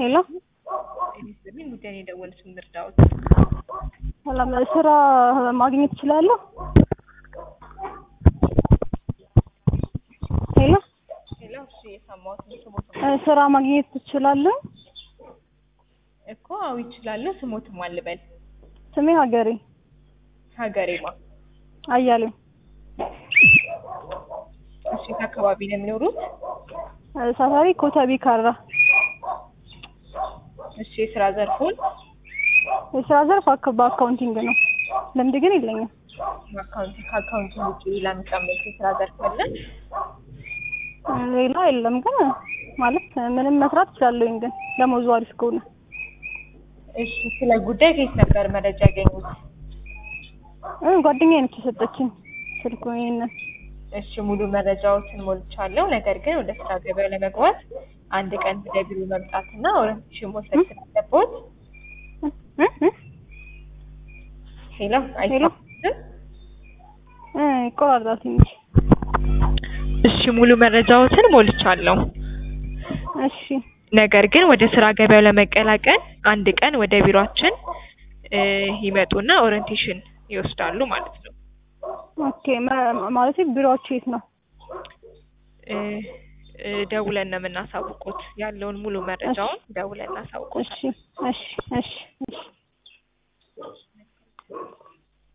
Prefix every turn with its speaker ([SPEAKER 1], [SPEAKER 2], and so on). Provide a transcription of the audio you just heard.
[SPEAKER 1] ሄሎ
[SPEAKER 2] ሚኒስትርን ጉዳይ ነው የደወሉት እንርዳዎት።
[SPEAKER 1] ሰላም ስራ ማግኘት እችላለሁ? ሄሎ
[SPEAKER 2] ሄሎ እሺ፣ የሰማሁት ነው። ስሞት
[SPEAKER 1] እ ስራ ማግኘት እችላለሁ?
[SPEAKER 2] እኮ አዎ ይችላለሁ። ስሞትም አልበል
[SPEAKER 1] ስሜ ሀገሬ
[SPEAKER 2] ሀገሬማ።
[SPEAKER 1] አያሌው
[SPEAKER 2] እሺ፣ የት አካባቢ ነው የሚኖሩት?
[SPEAKER 1] እ ሰፈሪ ኮተቤ ካራ።
[SPEAKER 2] እሺ፣ የስራ ዘርፉን
[SPEAKER 1] የስራ ዘርፍ አክ- በአካውንቲንግ ነው። ልምድ ግን የለኝም።
[SPEAKER 2] አካውንት ከአካውንቲንግ ውጭ ሌላ የሚቀመጥ የስራ ዘርፍ አለ?
[SPEAKER 1] እ ሌላ የለም ግን ማለት ምንም መስራት እችላለሁኝ ግን ደሞዙ አሪፍ ከሆነ
[SPEAKER 2] እሺ፣ ስለ ጉዳይ ከየት ነበር መረጃ ያገኙት?
[SPEAKER 1] እ ጓደኛዬ ነች የሰጠችኝ ስልኩ ይሄንን
[SPEAKER 2] እሺ ሙሉ መረጃዎችን ሞልቻለሁ። ነገር ግን ወደ ስራ ገበያ ለመግባት አንድ ቀን ወደ ቢሮ መምጣትና ኦሪንቴሽን መውሰድ ስላለብዎት።
[SPEAKER 1] እ እ
[SPEAKER 2] ሄሎ አይሰማም?
[SPEAKER 1] እ ይቆራረጣል ትንሽ።
[SPEAKER 2] እሺ ሙሉ መረጃዎችን ሞልቻለሁ።
[SPEAKER 1] እሺ
[SPEAKER 2] ነገር ግን ወደ ስራ ገበያው ለመቀላቀል አንድ ቀን ወደ ቢሮአችን እ ይመጡና ኦሪንቴሽን ይወስዳሉ ማለት ነው።
[SPEAKER 1] ኦኬ መ- ማለት ቢሮአችሁ የት ነው?
[SPEAKER 2] እ እ ደውለን ነው የምናሳውቁት። ያለውን ሙሉ መረጃውን ደውለን እናሳውቁት።
[SPEAKER 1] እሺ እሺ እሺ እሺ